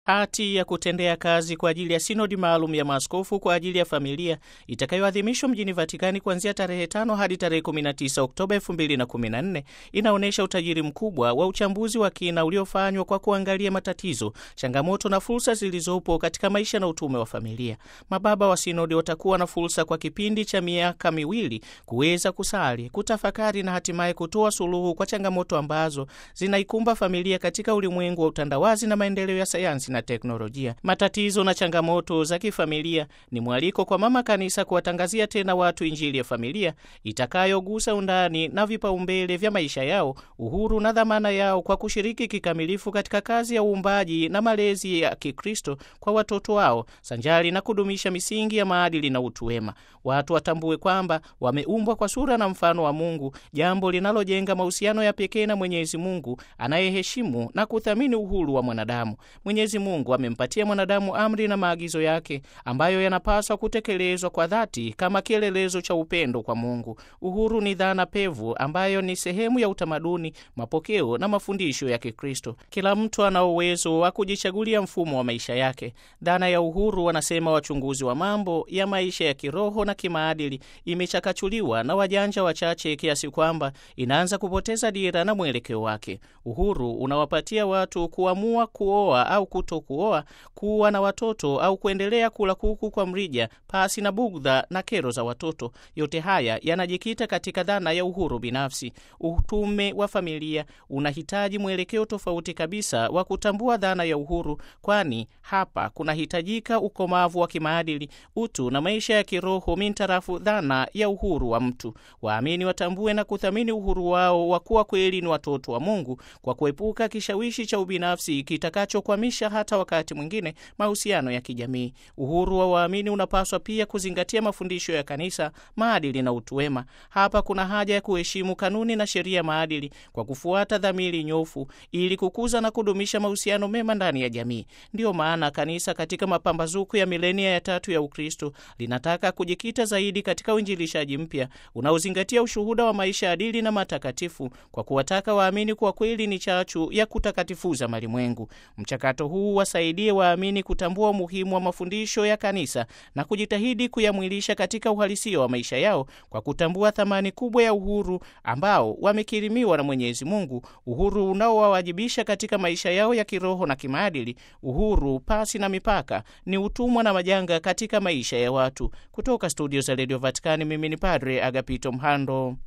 Hati ya kutendea kazi kwa ajili ya sinodi maalum ya maaskofu kwa ajili ya familia itakayoadhimishwa mjini Vatikani kuanzia tarehe tano hadi tarehe 19 Oktoba 2014 inaonyesha utajiri mkubwa wa uchambuzi wa kina uliofanywa kwa kuangalia matatizo, changamoto na fursa zilizopo katika maisha na utume wa familia. Mababa wa sinodi watakuwa na fursa kwa kipindi cha miaka miwili kuweza kusali, kutafakari na hatimaye kutoa suluhu kwa changamoto ambazo zinaikumba familia katika ulimwengu wa utandawazi na maendeleo ya sayansi na teknolojia. Matatizo na changamoto za kifamilia ni mwaliko kwa mama kanisa kuwatangazia tena watu injili ya familia itakayogusa undani na vipaumbele vya maisha yao, uhuru na dhamana yao, kwa kushiriki kikamilifu katika kazi ya uumbaji na malezi ya Kikristo kwa watoto wao, sanjari na kudumisha misingi ya maadili na utu wema. Watu watambue kwamba wameumbwa kwa sura na mfano wa Mungu, jambo linalojenga mahusiano ya pekee na Mwenyezi Mungu anayeheshimu na kuthamini uhuru wa mwanadamu. Mwenyezi Mungu amempatia mwanadamu amri na maagizo yake ambayo yanapaswa kutekelezwa kwa dhati kama kielelezo cha upendo kwa Mungu. Uhuru ni dhana pevu ambayo ni sehemu ya utamaduni, mapokeo na mafundisho ya Kikristo. Kila mtu ana uwezo wa kujichagulia mfumo wa maisha yake. Dhana ya uhuru, wanasema wachunguzi wa mambo ya maisha ya kiroho na kimaadili, imechakachuliwa na wajanja wachache kiasi kwamba inaanza kupoteza dira na mwelekeo wake. Uhuru unawapatia watu kuamua kuoa au kuto kuoa, kuwa na watoto au kuendelea kula kuku kwa mrija pasi na bugdha na kero za watoto. Yote haya yanajikita katika dhana ya uhuru binafsi. Utume wa familia unahitaji mwelekeo tofauti kabisa wa kutambua dhana ya uhuru, kwani hapa kunahitajika ukomavu wa kimaadili, utu na maisha ya kiroho mintarafu dhana ya uhuru wa mtu. Waamini watambue na kuthamini uhuru wao wa kuwa kweli ni watoto wa Mungu kwa kuepuka kishawishi cha ubinafsi kitakachokwamisha hata wakati mwingine mahusiano ya kijamii. Uhuru wa waamini unapaswa pia kuzingatia mafundisho ya kanisa, maadili na utu wema. Hapa kuna haja ya kuheshimu kanuni na sheria maadili kwa kufuata dhamiri nyofu, ili kukuza na kudumisha mahusiano mema ndani ya jamii. Ndiyo maana kanisa katika mapambazuko ya milenia ya tatu ya Ukristo linataka kujikita zaidi katika uinjilishaji mpya unaozingatia ushuhuda wa maisha adili na matakatifu, kwa kuwataka waamini kuwa kweli ni chachu ya kutakatifuza malimwengu. Mchakato huu wasaidie waamini kutambua umuhimu wa mafundisho ya kanisa na kujitahidi kuyamwilisha katika uhalisia wa maisha yao kwa kutambua thamani kubwa ya uhuru ambao wamekirimiwa na Mwenyezi Mungu, uhuru unaowawajibisha katika maisha yao ya kiroho na kimaadili. Uhuru pasi na mipaka ni utumwa na majanga katika maisha ya watu. Kutoka studio za Radio Vatikani, mimi ni Padre Agapito Mhando.